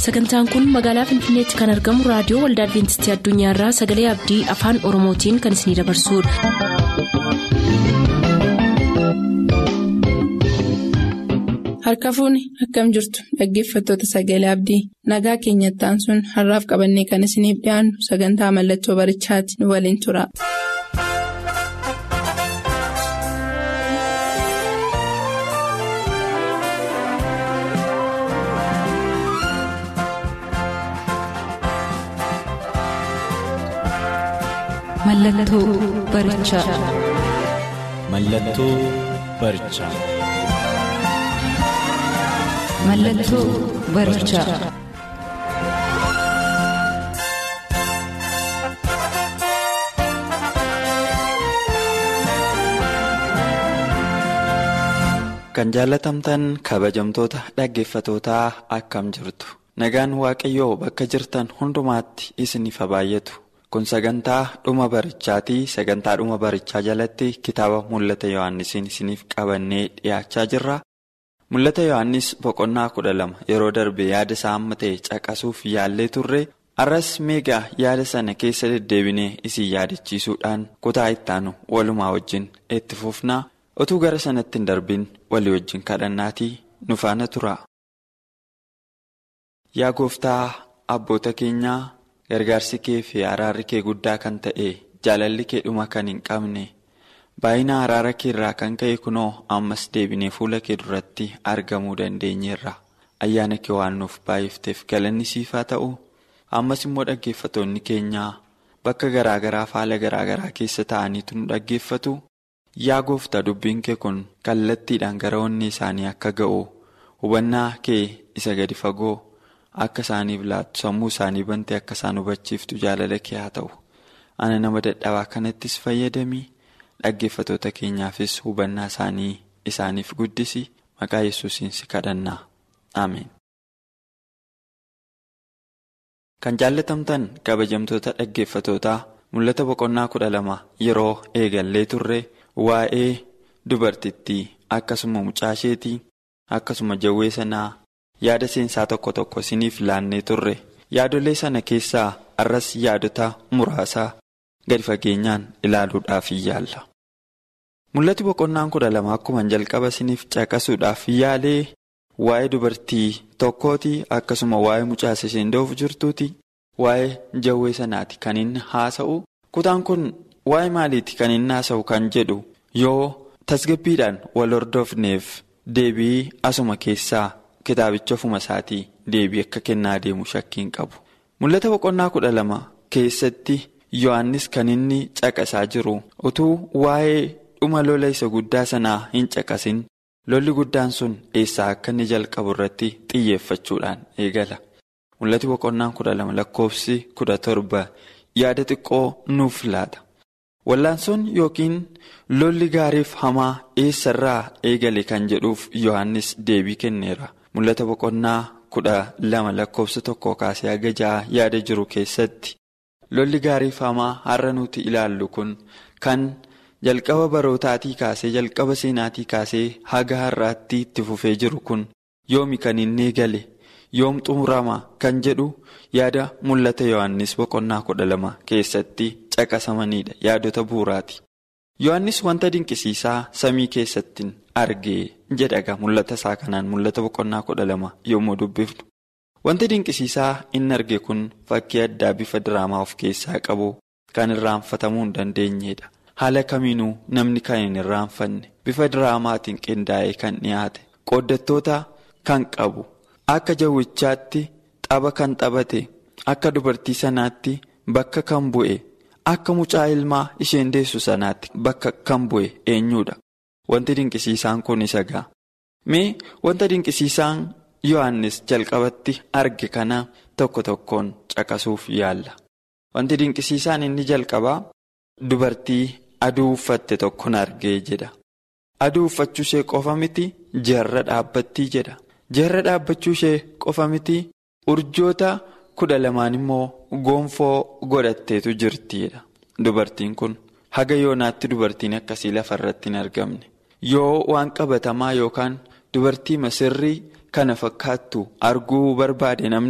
sagantaan kun magaalaa finfinneetti kan argamu raadiyoo waldaa adventistii addunyaarraa sagalee abdii afaan oromootiin kan isinidabarsudha. harka fuuni akkam jirtu dhaggeeffattoota sagalee abdii nagaa keenyattaan sun har'aaf qabannee kan isiniif dhiyaannu sagantaa mallattoo barichaati nu waliin tura. Mallattoo barichaa. Mallattoo barichaa. Mallattoo barichaa. Kan jaalatamtan kabajamtoota dhaggeeffatootaa akkam jirtu. Nagaan Waaqayyoo bakka jirtan hundumaatti isiniif haa baay'atu. Kun sagantaa dhuma barichaatii sagantaa dhuma barichaa jalatti kitaaba mul'ata Yohaannisiin isiniif qabannee dhiyaachaa jirra. Mul'ata Yohaannis boqonnaa kudha lama yeroo darbe yaada isaa amma ta'e caqasuuf yaallee turre arras meegaa yaada sana keessa deddeebinee isin yaadachiisuudhaan kutaa ittaanu walumaa wajjin itti fufnaa utuu gara sanatti hin darbin walii wajjin kadhannaatii nu faana tura. Yaa gooftaa abboota keenyaa. Gargaarsi kee fi araarri kee guddaa kan ta'e jaalalli kee dhuma kan hin qabne baay'ina araara kee irraa kan ka'e kunoo ammas deebinee fuula kee duratti argamuu dandeenyeerra ayyaana kee waan nuuf baay'ifteef galanni siif haa ta'u ammas immoo dhaggeeffatoonni keenyaa bakka garaagaraa haala garaagaraa keessa ta'aniitu nu dhaggeeffatu yaa gooftaa dubbiin kee kun kallattiidhaan gara onnee isaanii akka ga'u hubannaa kee isa gadi fagoo. Akka isaaniif laattu sammuu isaanii bantee akka isaan hubachiiftu jaalala kee haa ta'u. Ana nama dadhabaa kanattis fayyadamii dhaggeeffatoota keenyaafis hubannaa isaanii isaaniif guddisi maqaa yesuusiin si kadhannaa. Ameen. Kan jaallatamtan kabajamtoota dhaggeeffatootaa mul'ata boqonnaa kudha lama yeroo eegallee turre waa'ee dubartittii akkasuma mucaasheetii akkasuma jawwee sanaa. yaada seensaa tokko tokko isiniif laannee turre yaadolee sana keessaa arras yaadota muraasaa gadi fageenyaan ilaaluudhaaf yaalla. Mul'ati boqonnaan kudha lama akkuma jalqaba isiniif caqasuudhaaf yaalee waa'ee dubartii tokkooti akkasuma waa'ee mucaasa isheen doofu jirtuuti waa'ee jawwee sanaati kan inni haasa'u kutaan kun waa'ee maaliiti kan inni haasa'u kan jedhu yoo tasgabbiidhaan wal hordofneef deebii asuma keessaa. Kitaabicha ofuma isaatii deebii akka kennaa deemu shakkiin qabu. Mul'ata boqonnaa kudha lama keessatti Yohaannis kan inni caqasaa jiru utuu waa'ee dhuma lola isa guddaa sanaa hin caqasin lolli guddaan sun eessaa akka inni jalqabu irratti xiyyeeffachuudhaan eegala. Mul'ati boqonnaan kudha lama lakkoofsi kudha torba yaada xiqqoo nuuf laata. Wallaansoon yookiin lolli gaariif hamaa eessarraa eegale kan jedhuuf Yohaannis deebii kenneera. Mul'ata boqonnaa kudha lama lakkoofsa tokko kaasee haga ja'a yaada jiru keessatti lolli gaariif hamaa har'a nuti ilaallu kun kan jalqaba barootaatii kaasee jalqaba seenaatii kaasee haga har'aatti itti fufee jiru kun yoomi kan inni eegale yoom xumurama kan jedhu yaada mul'ata Yohaannis boqonnaa kudha lama keessatti caqasamanidha yaadota bu'uuraati. Yohaannis wanta dinqisiisaa samii keessatti argee jedhaga mul'ata isaa kanaan mul'ata boqonnaa kudha lama yommuu dubbifnu. Wanti dinqisiisaa inni arge kun fakkii addaa bifa diraamaa of keessaa qabu kan irraanfatamuu hin dandeenyedha. Haala kamiinuu namni kan hin irraanfanne bifa diraamaatiin qindaa'ee kan dhiyaate qooddattoota kan qabu akka jawwichaatti tapha kan taphate akka dubartii sanaatti bakka kan bu'e. Akka mucaa ilmaa isheen deessu sanaatti bakka kan bu'e eenyudha. Wanti dinqisiisaan kun isa ga'a. Mee wanta dinqisiisaan Yohaannis jalqabatti arge kana tokko tokkoon caqasuuf yaalla. Wanti dinqisiisaan inni jalqabaa dubartii aduu uffatte tokkon argee jedha. Aduu uffachuu ishee qofa miti jarra dhaabbattii jedha. Jarra dhaabbachuu ishee qofa miti urjoota. kudha lamaan immoo gonfoo godhatteetu jirtiidha. Dubartiin kun haga yoonaatti dubartiin akkasii lafa irratti hin argamne. Yoo waan qabatamaa yookaan dubartii masirrii kana fakkaattu arguu barbaade namni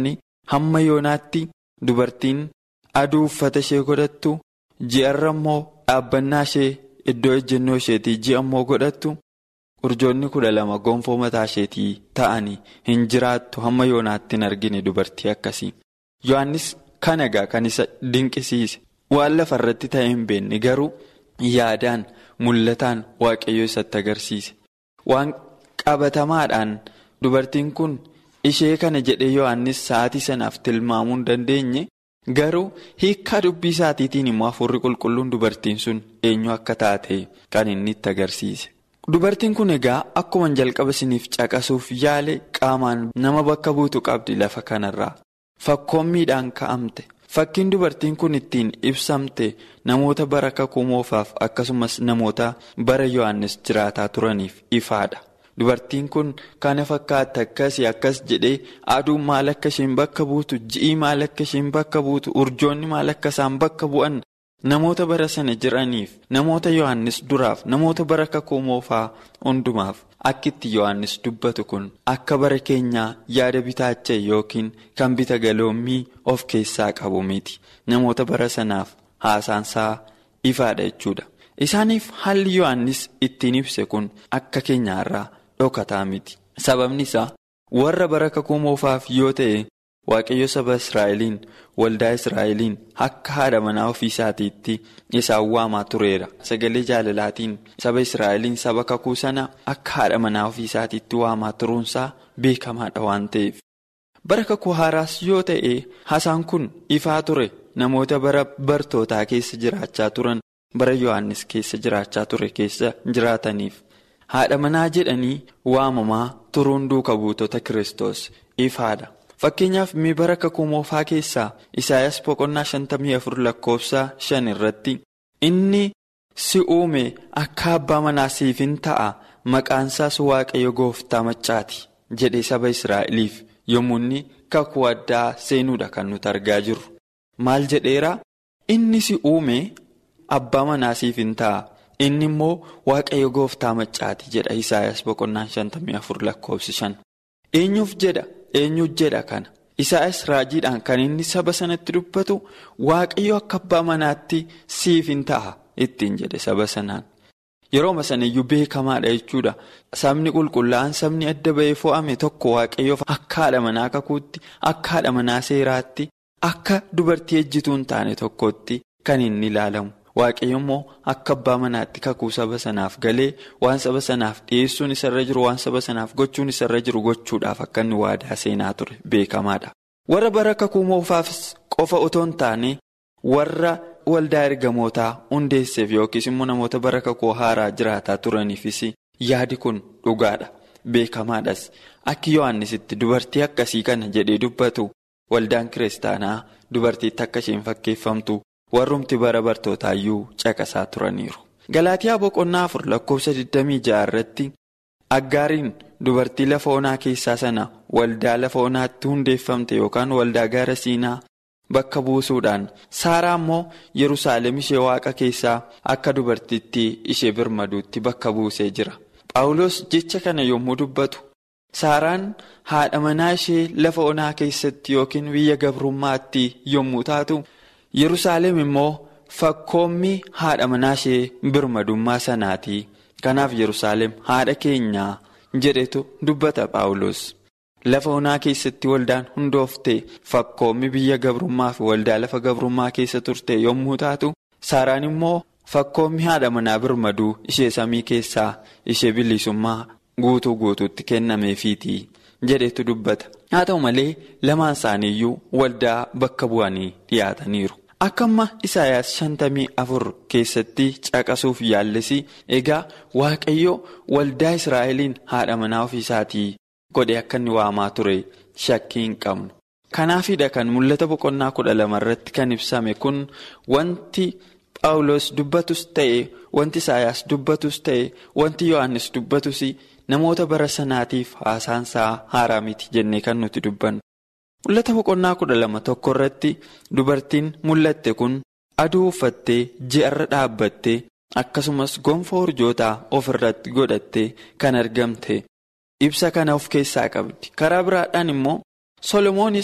hamma yoonaatti dubartiin aduu uffata ishee godhattu ji'arra immoo dhaabbannaa ishee iddoo ejjennoo isheetii ji'a immoo godhattu urjoonni kudha lama gonfoo mataa isheetii ta'anii hin jiraattu hamma yoonaatti hin argine dubartii akkasii. Yohaannis kan egaa kan isa dinqisiise waan lafa irratti ta'e hin beekne garuu yaadaan mul'ataan waaqayyo isatti agarsiise waan qabatamaadhaan dubartiin kun ishee kana jedhee Yohaannis sa'aatii sanaaf tilmaamuu hin dandeenye garuu hiikkaa dubbii isaatiitiin immoo hafuurri qulqulluun dubartiin sun eenyu akka taate kan inni itti agarsiise. Dubartiin kun egaa akkuma jalqaba isiniif caqasuuf yaale qaamaan nama bakka buutu qabdi lafa kanarraa. Fakkoommiidhaan ka'amte fakkiin dubartiin kun ittiin ibsamte namoota bara kakuu moofaaf akkasumas namoota bara Yohaannis jiraataa turaniif ifaadha. Dubartiin kun kana fakkaata akkasii akkas jedhee aduun maal akka isheen bakka buutu ji'i maal akka isheen bakka buutu urjoonni maal akka isaan bakka bu'an namoota bara sana jiraniif namoota Yohaannis duraaf namoota bara kakuu moofaa hundumaaf. Akkitti Yohaannis dubbatu kun akka bara keenyaa yaada bitaacha yookiin kan bita galoommii of keessaa qabu miti. Namoota bara sanaaf haasaansaa ifaadha jechuudha. Isaaniif haalli Yohaannis ittiin ibse kun akka keenyaarraa dhokataa miti. Sababni isaa warra bara kakuu moofaaf yoo ta'e Waaqayyo saba Israa'eliin waldaa Israa'eliin akka haadha manaa ofii isaatiitti isaan waamaa tureera. Sagalee jaalalaatiin saba Israa'eliin saba kakuu sana akka haadha manaa ofii isaatiitti waamaa turuunsaa beekamaadha waan ta'eef. Bara kakuu haaraas yoo ta'e hasaan kun ifaa ture namoota bara bartootaa keessa jiraachaa turan bara Yohaannis keessa jiraachaa ture keessa jiraataniif. Haadha manaa jedhanii waamamaa turuun duuka buutota Kiristoos ifaadha. Fakkeenyaaf mi bara kakuu moofaa keessaa Isaayyaas boqonnaa shantamii afur lakkoofsa shan irratti inni si uume akka abbaa manaa siif hin ta'a maqaan isaas waaqayyo gooftaa maccaati jedhee saba Israa'eliif yommuu inni kakuu addaa seenuudha kan nuti argaa jirru. Maal jedheera inni si uume abbaa manaa siif hin ta'a inni immoo waaqayyo gooftaa maccaati jedha Isaayyaas boqonnaa shantamii afur lakkoofsi shan. Eenyuuf jedha? Eenyuuf jedha kana Isaayyaas raajiidhaan kan inni saba sanatti dubbatu waaqayyo akka abbaa manaatti siif hin ta'a ittiin jedhe saba sanaan. Yerooma sanayyuu beekamaadha jechuudha. Sabni qulqullaa'an sabni adda ba'ee fo'ame tokko waaqayyoof akka haadha manaa kakuutti akka haadha manaa seeraatti akka dubartii ejjituu hin taane tokkotti kan inni ilaalamu. Waaqayyo immoo akka abbaa manaatti kakuu saba sanaaf galee waan saba sanaaf dhiyeessuun isarra jiru waan saba sanaaf gochuun isarra jiru gochuudhaaf akka inni waadaa seenaa ture beekamaadha. Warra bara kakuu moofaafis qofa otoo hin taane warra waldaa ergamootaa hundeesseef yookiis immoo namoota bara kakuu haaraa jiraataa turaniifis yaadi kun dhugaadha. Beekamaadhas akki Yohaannisitti dubartii akkasii kana jedhee dubbatu waldaan kiristaanaa dubartiitti akka isheen fakkeeffamtu. warrumti bara bartootaayyuu caqasaa turaniiru. Galaatiyaa boqonnaa afur lakkoofsa 26 irratti aggaariin dubartii lafa onaa keessaa sana waldaa lafa onaatti hundeeffamte yookaan waldaa gaara siinaa bakka buusuudhaan saaraa immoo yerusaalem ishee waaqa keessaa akka dubartittii ishee birmaduutti bakka buusee jira. Paawulos jecha kana yommuu dubbatu saaraan haadha manaa ishee lafa onaa keessatti yookiin biyya gabrummaatti yommuu taatu. Yerusaalem immoo fakkoommi haadha manaa ishee birmadummaa sanaati. Kanaaf Yerusaalem haadha keenyaa jedhetu dubbata Paawulos. Lafa onaa keessatti waldaan hundoofte fakkoommi biyya gabrummaa fi waldaa lafa gabrummaa keessa turte yommuu taatu, Saaraan immoo fakkoommi haadha manaa birmaduu ishee samii keessaa ishee bilisummaa guutuu guutuutti kennameefiiti jedhetu dubbata. Haa ta'u malee lamaan isaaniiyyuu waldaa bakka bu'anii dhiyaataniiru. Akka amma Isaayyaas shantamii afur keessatti caqasuuf yaallisi egaa Waaqayyo waldaa Israa'eliin haadha manaa ofiisaatii godhe akka inni waamaa ture shakkii hin qabnu. Kanaafidha kan mul'ata boqonnaa kudha lama irratti kan ibsame kun wanti Paawulos dubbatus ta'e wanti Isaayyaas dubbatus ta'e wanti Yohaannis dubbatus namoota bara sanaatiif haasaansaa haaraa miti jennee kan nuti dubbannu. Mul'ata boqonnaa kudha lama tokko irratti dubartiin mul'atte kun aduu uffattee ji'arra dhaabbattee akkasumas gonfoo urjootaa of irratti godhattee kan argamte ibsa kana of keessaa qabdi. Karaa biraadhaan immoo Solomoonis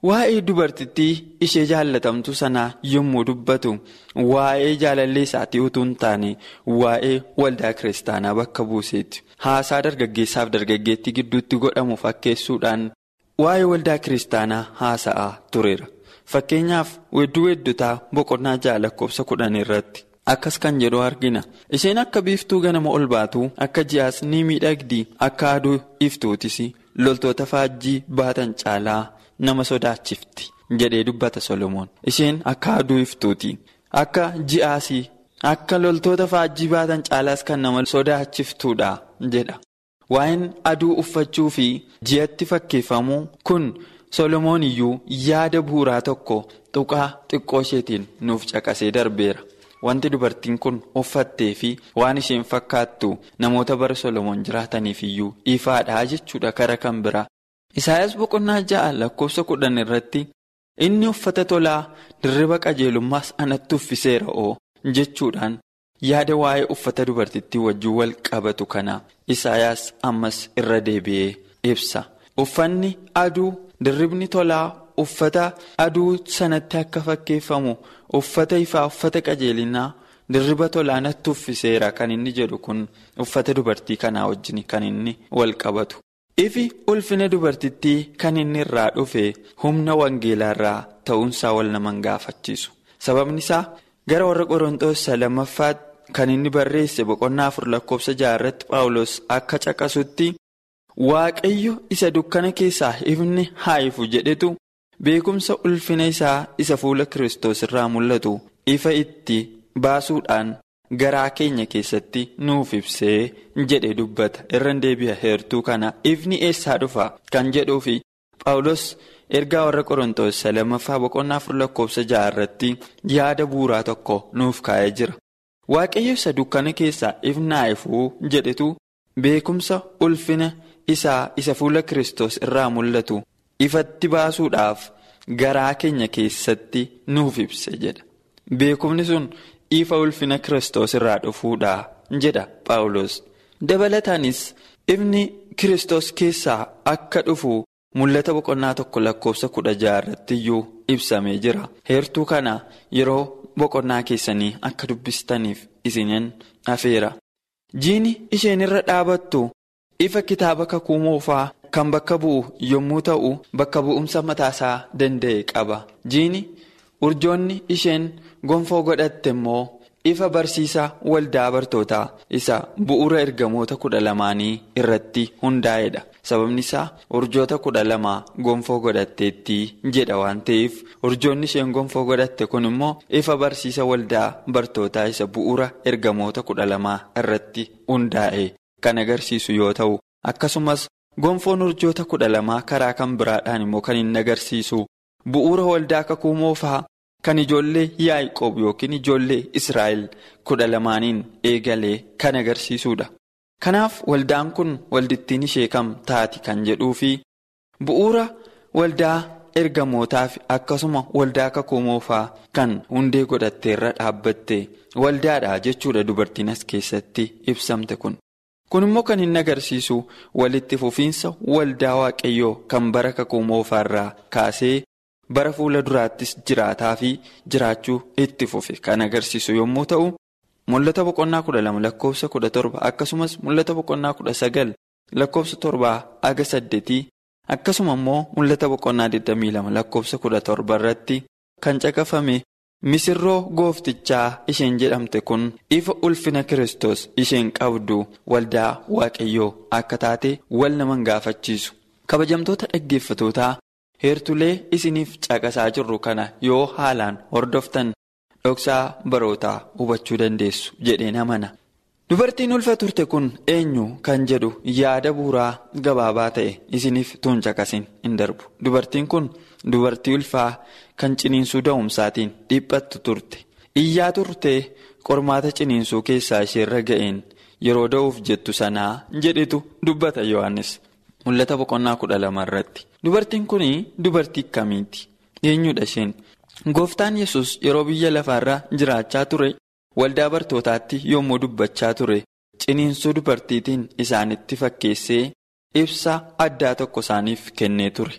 Waa'ee dubartittii ishee jaallatamtu sanaa yommuu dubbatu waa'ee jaalallee isaatii utuu hin taane waa'ee waldaa kiristaanaa bakka buuseeti. Haasaa dargaggeessaaf dargaggeettii gidduutti godhamu fakkeessuudhaan waa'ee waldaa kiristaanaa haasa'aa tureera. Fakkeenyaaf wedduu weddutaa boqonnaa ja'a lakkoofsa kudhan irratti akkas kan jedhu argina. Isheen akka biiftuu ganama ol baatu akka ji'aas ni miidhagdi akka aduu iftuutis loltoota faajjii baatan caalaa nama sodaachifti jedhee dubbata Solomoon. Isheen akka aduu iftuuti. Akka ji'aas akka loltoota faajjii baatan caalaas kan nama sodaachiftuudha jedha. Waa'een aduu uffachuu fi ji'atti fakkeeffamuu kun Solomoon iyyuu yaada bu'uuraa tokko tuqaa xiqqoo isheetiin nuuf caqasee darbeera. Wanti dubartiin kun uffattee fi waan isheen fakkaattu namoota bara Solomoon jiraataniif iyyuu ifaadhaa jechuudha kara kan biraa. Isaayyaas boqonnaa ja'a lakkoofsa kudhan irratti inni uffata tolaa dirriba qajeelummaas anatti uffiseera oo jechuudhaan yaada waa'ee uffata dubartittii wajjin wal qabatu kana Isaayyaas ammas irra deebi'ee ibsa. Uffanni aduu dirribni tolaa uffata aduu sanatti akka fakkeeffamu uffata ifaa uffata qajeelinaa dirriba tolaa natti uffiseera kan inni jedhu kun uffata dubartii kanaa wajjin kan inni wal qabatu. Ifi ulfina dubartittii kan inni irraa dhufe humna wangeelaa irraa ta'uunsaa wal naman gaafachiisu. Sababni isaa gara warra Qorontoos lammaffaa kan inni barreesse boqonnaa afur lakkoofsa jaha irratti Paawulos akka caqasutti Waaqayyo isa dukkana keessaa ifni haa ifu jedhetu beekumsa ulfina isaa isa fuula Kiristoos irraa mul'atu ifa itti baasuudhaan garaa keenya keessatti nuuf ibsee jedhe dubbata irra deebi'a heertuu kana ifni eessaa dhufa kan jedhuufi Paawulos ergaa warra Qorontoos lammaffaa boqonnaa afur lakkoofsa jaha irratti yaada bu'uuraa tokko nuuf kaa'ee jira. Waaqayyo isa dukkana keessaa ifni haa ifu jedhetu beekumsa ulfina isaa isa fuula Kiristoos irraa mul'atu ifatti baasuudhaaf garaa keenya keessatti nuuf ibse jedha. Beekumni sun ifa ulfina Kiristoos irraa dhufuudha jedha Paawulos. Dabalataanis ifni Kiristoos keessaa akka dhufu mul'ata boqonnaa tokko lakkoofsa kudha jaha irratti iyyuu ibsamee jira. Heertuu kana yeroo boqonnaa keessanii akka dubbistaniif isiniin afeera. Jiini isheen irra dhaabattu ifa kitaaba kakuu moofaa kan bakka bu'u yommuu ta'u bakka bu'umsa mataasaa danda'e qaba. Jiini urjoonni isheen gonfoo godhatte immoo ifa barsiisa waldaa bartootaa isa bu'uura ergamoota kudha lamaanii irratti hundaa'edha. Sababni isaa urjoota kudha lama gonfoo godhatteetti jedha waan ta'eef urjoonni isheen gonfoo godhatte kun immoo ifa barsiisa waldaa bartootaa isa bu'uura ergamoota kudha lamaa irratti hundaa'e kan agarsiisu yoo ta'u akkasumas gonfoon urjoota kudha lamaa karaa kan biraadhaan immoo kan inni agarsiisu bu'uura waldaa kakuu moofaa kan ijoollee Yaaqoob yookiin ijoollee Israa'el kudha lamaaniin eegalee kan agarsiisudha. Kanaaf waldaan kun waldittiin ishee kam taati kan jedhuu fi bu'uura waldaa ergamootaaf akkasuma waldaa kakuu moofaa kan hundee godhatteerra dhaabbatte waldaadha jechuudha dubartiin as keessatti ibsamte kun. Kun immoo kan inni agarsiisu walitti fufiinsa waldaa waaqayyoo kan bara kakuu moofaarraa kaasee bara fuula duraattis jiraataa fi jiraachuu itti fufe kan agarsiisu yommuu ta'u. Mul'ata boqonnaa kudha lama lakkoofsa kudha torba akkasumas mul'ata boqonnaa kudha sagal lakkoofsa torbaa aga saddeetii akkasuma immoo mul'ata boqonnaa 22 lakkoofsa kudha torba irratti kan caqafame misirroo gooftichaa isheen jedhamte kun ifa ulfina Kiristoos isheen qabdu waldaa waaqayyoo akka taate wal naman gaafachiisu. Kabajamtoota dhaggeeffatootaa heertulee isiniif caqasaa jirru kana yoo haalaan hordoftan. dhoksaa barootaa hubachuu dandeessu jedheen amana. Dubartiin ulfa turte kun eenyu kan jedhu yaada bu'uuraa gabaabaa ta'e isiniif tuun caqasin hin darbu. Dubartiin kun dubartii ulfaa kan ciniinsuu da'umsaatiin dhiphattu turte. Iyyaa turtee qormaata ciniinsuu keessaa isheerra ga'een yeroo da'uuf jettu sanaa jedhetu dubbata Yohaannis. Mul'ata boqonnaa kudha lama irratti. Dubartiin kun dubartii kamiiti? Eenyudha isheen? Gooftaan yesus yeroo biyya lafaarra jiraachaa ture waldaa bartootaatti yommuu dubbachaa ture ciniinsuu dubartiitiin isaanitti fakkeessee ibsa addaa tokko isaaniif kennee ture.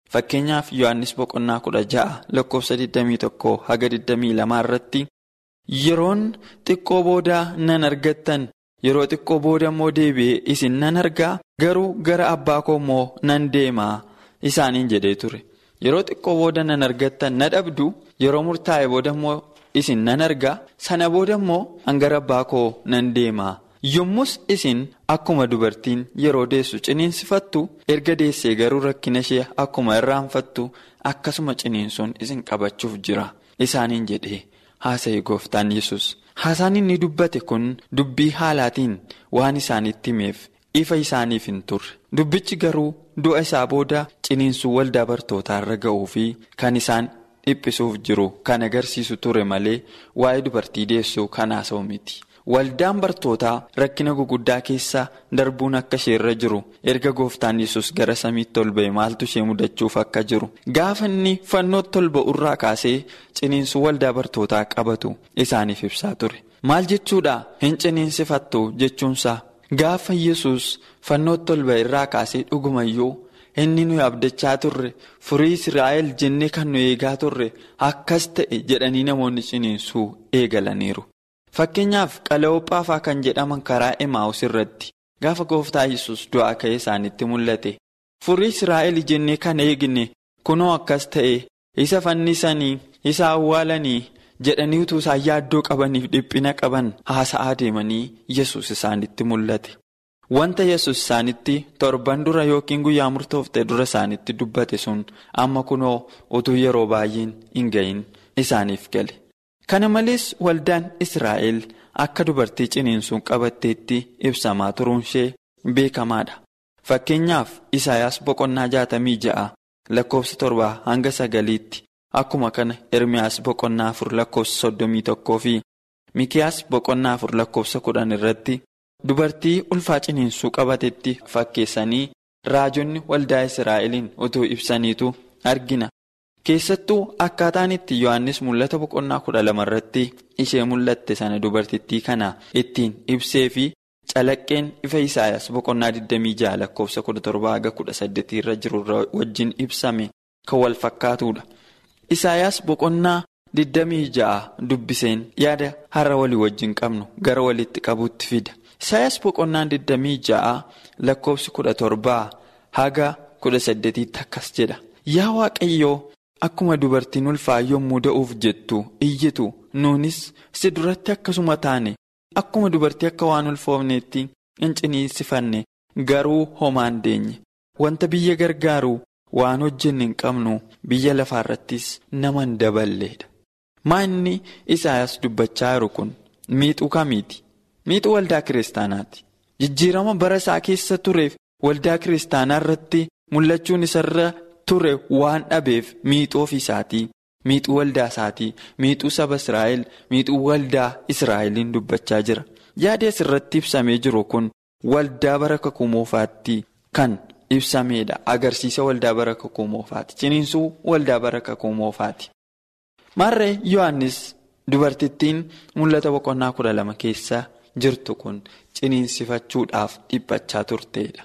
Fakkeenyaaf Yohaannis boqonnaa kudha ja'a lakkoofsa 21 haga 22 irratti yeroon xiqqoo booda nan argattan yeroo xiqqoo booda immoo deebi'ee isin nan argaa garuu gara abbaa koo immoo nan deemaa isaaniin jedhee ture. Yeroo xiqqoo booda nan argattan na dhabdu yeroo murtaa'e booda immoo isin nan argaa sana booda immoo hangara abbaa koo nan deemaa. Yommus isin akkuma dubartiin yeroo deessu ciniinsifattu erga deessee garuu rakkina ishee akkuma irraanfattu akkasuma ciniinsuun isin qabachuuf jira isaaniin jedhee haasa'e gooftaan yesus Haasaan inni dubbate kun dubbii haalaatiin waan isaanitti himeef ifa isaaniif hin turre dubbichi garuu du'a isaa booda ciniinsuu waldaa bartootaa irra ga'uu fi kan isaan dhiphisuuf jiru kan agarsiisu ture malee waa'ee dubartii deessuu kan haasa'u miti. Waldaan bartootaa rakkina guguddaa keessa darbuun akka isheerra jiru erga gooftaan yesus gara samiitti ol ba'e maaltu ishee mudachuuf akka jiru gaafa inni fannootti ol ba'urraa kaasee ciniinsuu waldaa bartootaa qabatu isaaniif ibsaa ture. Maal jechuudha hin ciniinsifattu jechuunsaa gaafa yesus fannootti ol ba'e irraa kaasee dhugumayyuu inni nuyi abdachaa turre furii Israa'el jennee kan nu eegaa turre akkas ta'e jedhanii namoonni ciniinsuu eegalaniiru. Fakkeenyaaf qala'oophaafaa kan jedhaman karaa Emaa'us irratti gaafa gooftaa yesus du'aa ka'ee isaanitti mul'ate furii Israa'el jennee kan eegne kunoo akkas ta'e isa fannisanii isa awwaalanii jedhanii utuu isaan yaaddoo qabaniif dhiphina qaban haasa'aa deemanii yesus isaanitti mul'ate. Wanta yesus isaanitti torban dura yookiin guyyaa murtoofte dura isaanitti dubbate sun amma kunoo utuu yeroo baay'een hin gahin isaaniif gale. Kana malees waldaan Israa'el akka dubartii ciniinsuun qabatteetti ibsamaa turuun ishee beekamaadha. Fakkeenyaaf Isaayaas boqonnaa jaatamii ja'a lakkoofsa torbaa hanga sagaliitti akkuma kana Ermiyaas boqonnaa afur lakkoofsa soddomii tokkoo fi Mikiyaas boqonnaa afur lakkoofsa kudhan irratti dubartii ulfaa ciniinsuu qabatetti fakkeessanii raajonni waldaa Israa'eliin utuu ibsaniitu argina. Keessattuu akkaataan itti Yohaannis mul'ata boqonnaa kudha lama irratti ishee mul'atte sana dubartittii kana ittiin ibsee fi calaqqeen ifa Isaayaas boqonnaa 26 lakkoofsa 17-18 irra jiru wajjin ibsame kan wal fakkaatudha. Isaayaas boqonnaa 26 dubbiseen yaada har'a walii wajjin qabnu gara walitti qabuutti fida. Isaayaas boqonnaa 26 lakkoofsi 17 haga 18 akkas jedha. Yaa Waaqayyoo. Akkuma dubartiin ulfaa yommuu da'uuf jettu iyyitu nuunis si duratti akkasuma taane akkuma dubartii akka waan ulfoofneetti hin ciniinsifanne garuu homaan deenye wanta biyya gargaaru waan hojjenne hin qabnu biyya lafaarrattis nama hin daballeedha. Maa inni Isaayaas dubbachaa jiru kun miixuu kamiiti? Miixuu waldaa kiristaanaati. Jijjiirama bara isaa keessa tureef waldaa kiristaanaa irratti mul'achuun isarra. ture waan dhabeef miixuu ofiisaatii miixuu waldaa isaatii miixuu saba Israa'el miixuu waldaa Israa'eliin dubbachaa jira yaadi asirratti ibsamee jiru kun waldaa bara kakuu moofaatti kan ibsameedha agarsiisa waldaa bara kakuu moofaati ciniinsuu waldaa bara kakuu moofaati. Maarree Yohaannis dubartittiin mul'ata boqonnaa kudha lama keessa jirtu kun ciniinsifachuudhaaf dhiphachaa turteedha.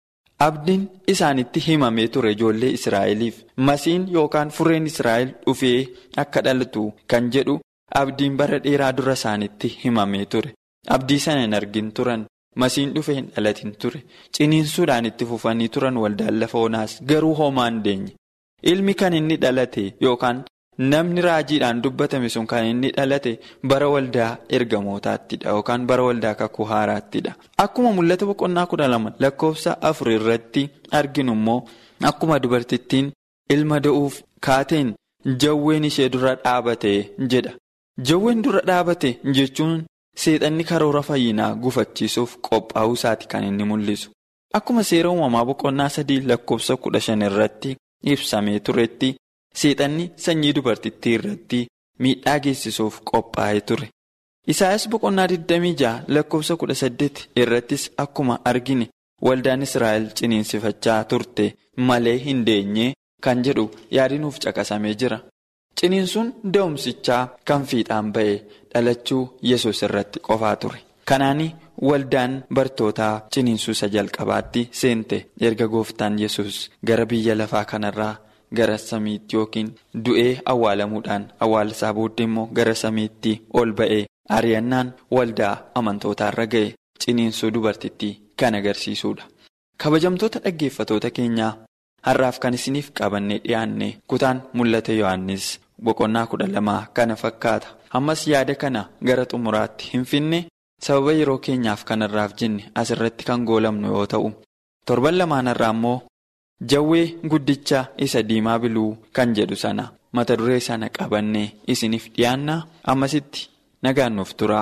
Abdiin isaanitti himamee ture ijoollee Israa'eliif masiin yookaan furreen Israa'el dhufee akka dhalatu kan jedhu abdiin bara dheeraa dura isaanitti himamee ture. Abdii sana hin argin turan masiin dhufee hin dhalatin ture ciniinsuudhaan itti fufanii turan waldaan lafa onaas garuu homaa hin deenye. Ilmi kan inni dhalate yookaan namni raajiidhaan dubbatame sun kan inni dhalate bara waldaa ergamootaattidha yookaan bara waldaa kakuu haaraattidha. Akkuma mul'ata boqonnaa kudha lama lakkoofsa afur irratti arginu immoo akkuma dubartittiin ilma da'uuf kaateen jawween ishee dura dhaabate jedha. Jawween dura dhaabate jechuun seexanni karoora fayyinaa gufachiisuuf qophaa'uu isaati kan inni mul'isu. Akkuma seera uumamaa boqonnaa sadii lakkoofsa kudha shan irratti ibsamee turetti. Seexanni sanyii dubartittii irratti miidhaa geessisuuf qophaa'ee ture. Isaayaas boqonnaa 26 lakkoofsa 18 irrattis akkuma argine waldaan Israa'el ciniinsifachaa turte malee hin deenye kan jedhu yaadinuuf caqasamee jira. Ciniinsuun da'umsichaa kan fiixaan ba'e dhalachuu yesus irratti qofaa ture. Kanaani waldaan bartootaa ciniinsuu isa jalqabaatti seente erga gooftaan yesus gara biyya lafaa kanarraa. gara samiitti yookiin du'ee awwaalamuudhaan awwaalasaa booddee immoo gara samiitti ol ba'ee ari'annaan waldaa amantootaarra ga'e ciniinsuu dubartittii kan agarsiisudha. Kabajamtoota dhaggeeffatoota keenyaa har'aaf kan isiniif qabannee dhiyaanne kutaan mul'ata Yohaannis boqonnaa kudha lamaa kana fakkaata. Ammas yaada kana gara xumuraatti hin finne sababa yeroo keenyaaf kanarraaf jenne asirratti kan goolamnu yoo ta'u torban lamaanarraa immoo jawwee guddicha isa diimaa biluu kan jedhu sana mata duree sana qabannee isiniif dhiyaanna ammasitti nagaan nuuf tura.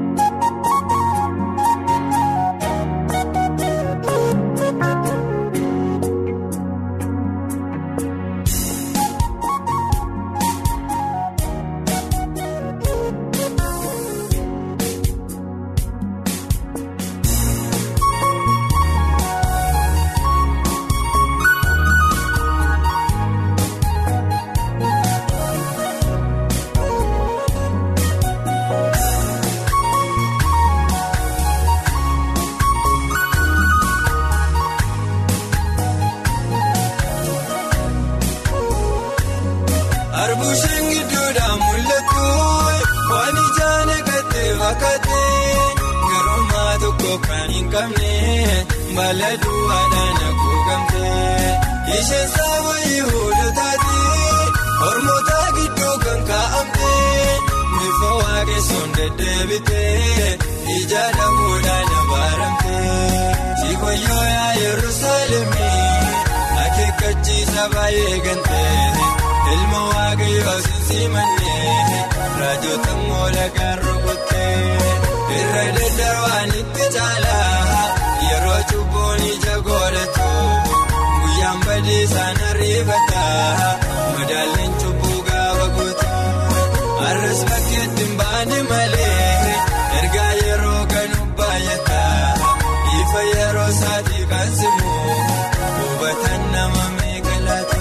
Arbuushaan gidduudhaan mul'atu waan ijaan eegattee fakkaatee garummaa tokko kan hin qabne baala duwwaadhaan haguugamtee isheen saaba yihudotaati hormoota gidduu kan kaa'amtee bifa waaqessuun deddeebitee ija dhabuudhaan abaaramtee siikoyyoo yaa yerusaalemii akeekkachiisa baay'ee gantee. ilma waaqayyoo sinsiimannee raajota moola gaarrokottee irra daddarbaan itti caalaa yeroo cubbuun ija godhatu guyyaan badii isaan ariifataa madaalleen cubbuu gaafa guutu har'as bakkeetti hin baane malee ergaa yeroo ganu baay'ataa ifa yeroo isaatii kan simu hubatan nama meeqalaata.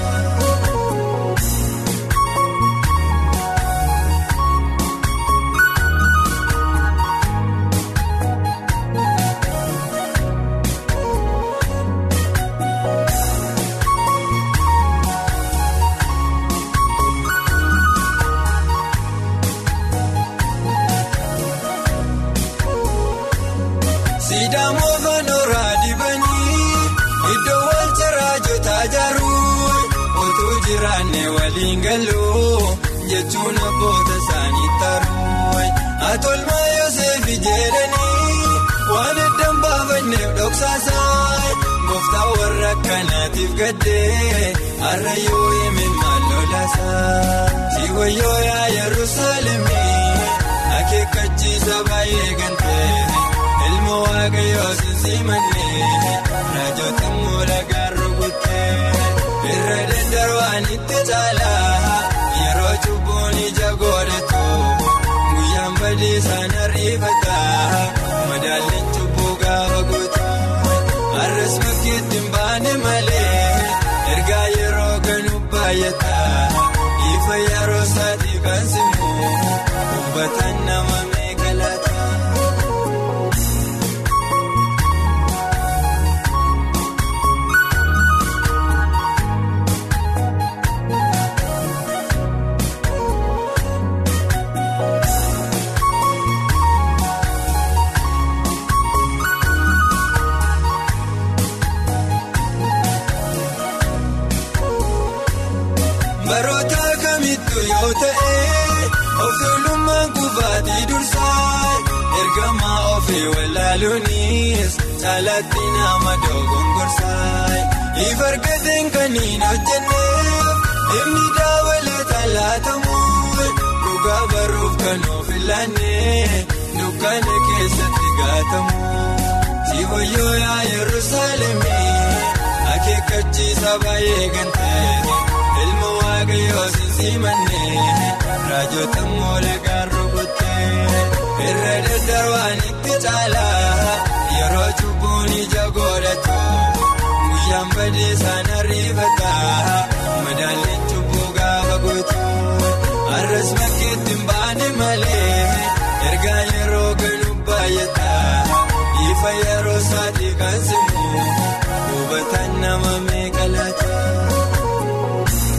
Sidaamoo fanooraa dibanii iddoo wal ciraajotaa jaruu otuu jiraanne waliin galuu jechuun abboota isaanii taruu atolmaa Yoseefi jedhanii waan eddan baafanneef dhoksaasaan gooftaa warra akkanaatiif gaddee har'a yoo hime maal lolaasaa si wayyoo yaa Yerusaalemii akeekkachiisa baay'ee gantee. ilma waaqayyoo sinsiimannee raajota moola gaarrokottee irra daddarbaan itti caalaa yeroo cubbuun ija godhatu guyyaan badii isaan ariifataa madaalleen cubbuu gaafa guutu har'as bakkeetti hin baane malee ergaa yeroo ganu baay'ataa ifa yeroo isaatii kan simu hubatan nama meeqalaata. Baroota kamittuu yoo ta'e of tuulummaan kufaatii dursaa ergamaa ofii walaaluunis caalaatti nama dogongorsaa if argateen kan hin hojjenneef inni daawwalata laatamu dhugaa baruuf kan of ilaannee dukkana keessatti gaatamu si wayyoo yaa Yerusaalemii akeekkachiisa baay'ee gantee. ilma waaqayyoo sinsiimannee raajota moola gaarrokottee irra daddarbaan itti caalaa yeroo cubbuun ija godhatu guyyaan badii isaan ariifataa madaalleen cubbuu gaafa guutu har'as bakkeetti hin baane malee ergaa yeroo ganu baay'ataa ifa yeroo isaatii kan simu hubatan nama meeqalaata.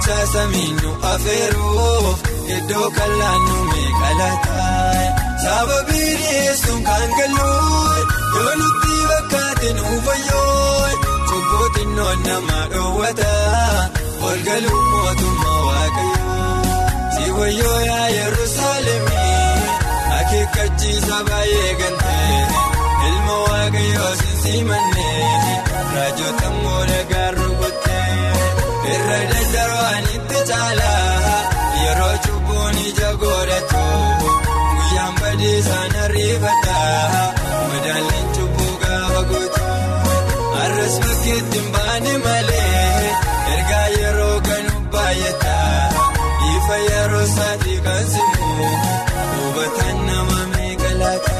meeshaa samiinu afeeruuf iddoo kallaannu meeqalataa sababii dhiyeessuun kan galuu yoo nutti bakkaatti nuuf fayyoo cubbootiin noon nama dhoowwata walgaluun mootummaa waaqayyoo si wayyoo yaa yerusaalemii akeekkachiisa baay'ee gantee ilma waaqayyoo sinsiimannee raajota moola gaarru gottee irra daddarbaanitti caalaa yeroo cubbuun ija godhatu guyyaan badiisaan ariifataa madaalliin cubbuu gaafa guutu har'as bakkeetti hin baane malee ergaa yeroo kanu baay'ataa ifa yeroo saatii kan simu hubataan nama meeqa laata.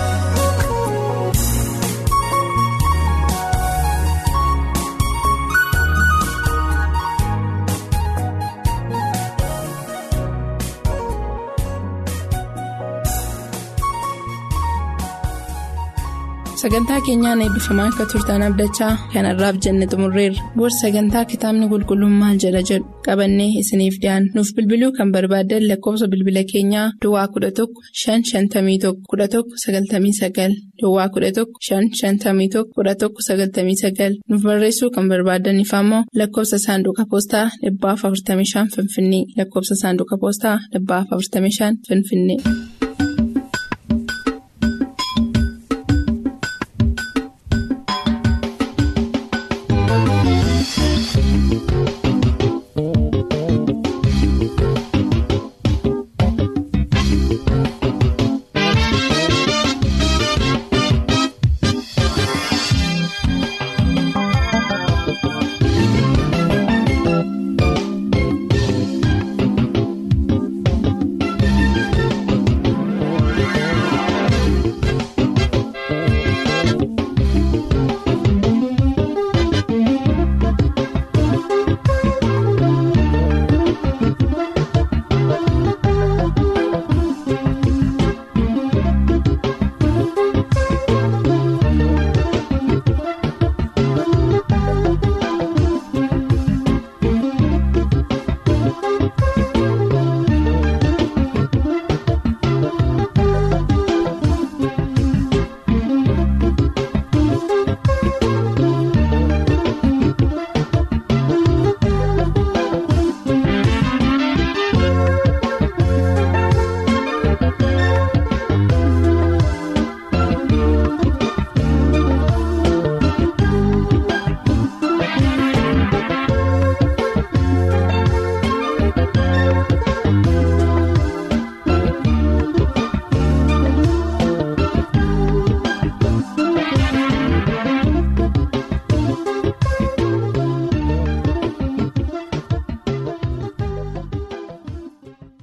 sagantaa keenyaan eebbifamaa akka turtan abdachaa kanarraaf jenne xumurreerra booda sagantaa kitaabni qulqulluun maal jedha jedhu qabannee isiniif dhiyaanna nuuf bilbiluu kan barbaaddan lakkoofsa bilbila keenyaa duwwaa 11 551 11 99 duwwaa 11 551 11 99 nuuf barreessuu kan barbaadaniif ammoo lakkoofsa saanduqa poostaa 45 finfinnee lakkoofsa saanduqa poostaa 45 finfinnee.